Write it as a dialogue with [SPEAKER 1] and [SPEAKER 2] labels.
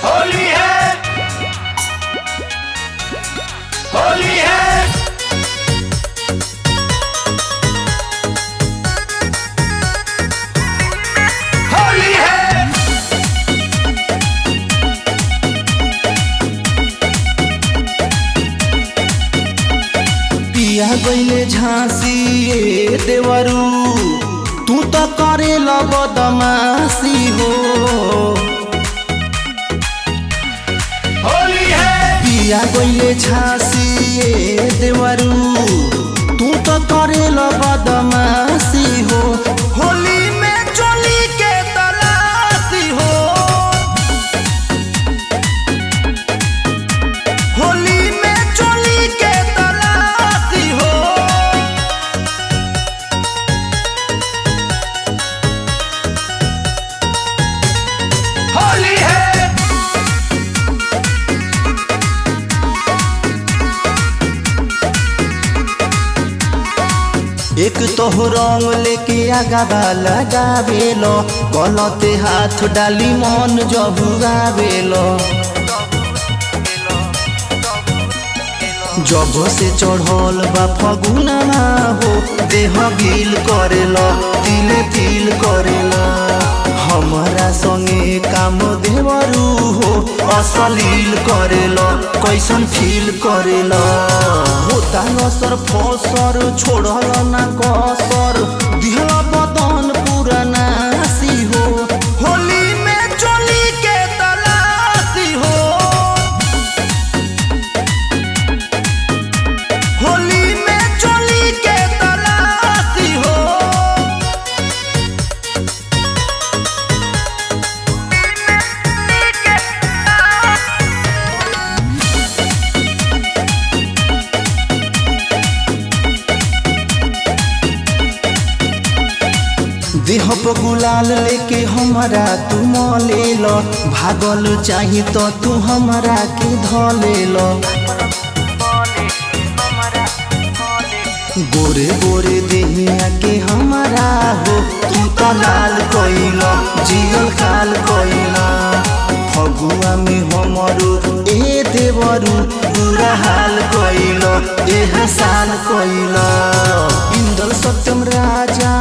[SPEAKER 1] होली है होली है होली है
[SPEAKER 2] पिया गईले झांसी ए देवरू तू तो करे बदमाशी हो
[SPEAKER 1] होली है
[SPEAKER 2] पिया गईले झांसी ए देवरू तू तो करे बदमाशी हो होली में चोली के तलाशी हो होली में चोली के तलाशी हो
[SPEAKER 1] होली है
[SPEAKER 2] एक तो रंग लेके आगा लगावेलो गलते हाथ डाली मन जबुआवेलो जब से चढ़ल बा फगुना हो देह गिल करेलो तिले तिल करेलो हमारा संगे काम देवरू हो असलील करेलो कैसन फील करेलो होता असर फसर छोड़ल ना कसर दिहल बदन पूरा नासी हो होली में चोली के तलाशी हो होली में चोली के तलाशी हो देह पर गुलाल लेके हमारा तू ले लो भागल चाही तो तू हमारा के धले लो गोरे गोरे देहिया के हमारा हो तू तो लाल कोइलो जियल काल कोइलो फगुआ में हमरो ए देवरू पूरा हाल कोइलो एह साल कोइलो इंदल सत्यम राजा